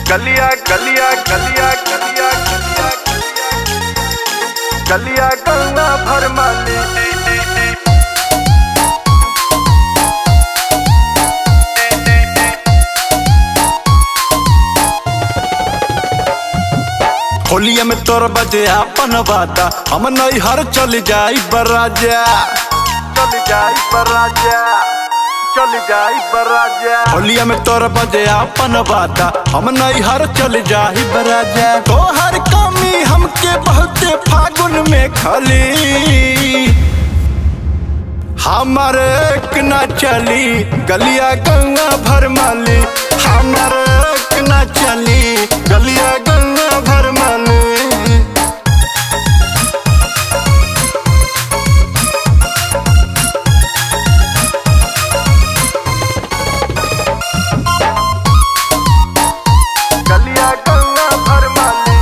गलिया गलिया गलिया गलिया गलिया गलिया गंगा भर माली होलिया में तोर बजे अपन बाता हम नहीं हर चल जाई बराजा चल जाई बराजा चल जाई बराजा होलिया में तोर बजे अपन बाता हम नहीं हर चल जाई बराजा तो हर कमी हमके बहुते फागुन में खली हमारे एक ना चली गलिया गंगा भर माली हमारे एक ना चली गलिया गंगा भर माली गलिया गंगा भर माली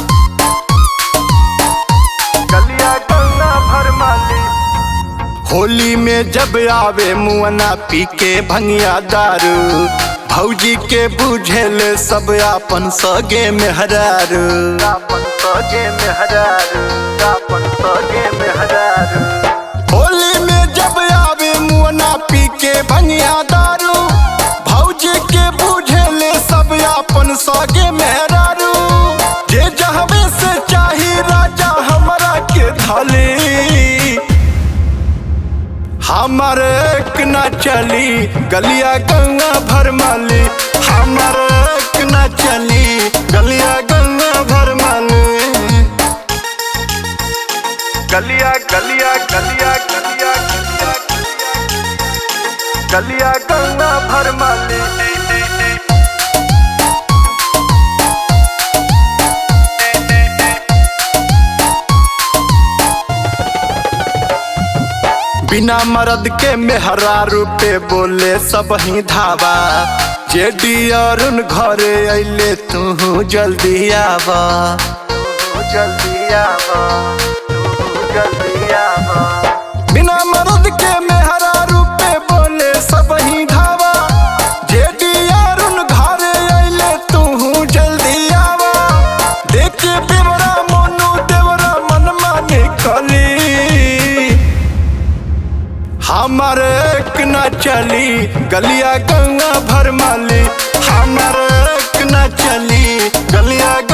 गलिया गंगा भर माली होली में जब आवे मुअना पी के भंगिया दारू भौजी के बुझेल सब आपन सगे में हरारू दापन सगे में हजारू दापन सगे में हजारू होली में जब आवे मुअना पी के भंगिया दारू भौजी के बुझेल सब आपन सगे में हरारू जे जहवे से चाही राजा हमरा के थाली हमर एक न चली गलिया गंगा भर माली हमर एक न चली गलिया गंगा भर माली गलिया गलिया गलिया गलिया गलिया गलिया गंगा भर माली बिना मर्द के मेहरा रूपे बोले सब ही धावा जेडी अरुण घरे अइले तू जल्दी आवा तू जल्दी आवा तू जल्दी आवा बिना मर्द के मेहरा रूपे बोले सब ही धावा जेडी अरुण घरे अइले तू जल्दी आवा देख बेवरा मोनू देवरा मन माने कली हमर एक न चली गलिया गंगा भर माली हमर एक न चली गलिया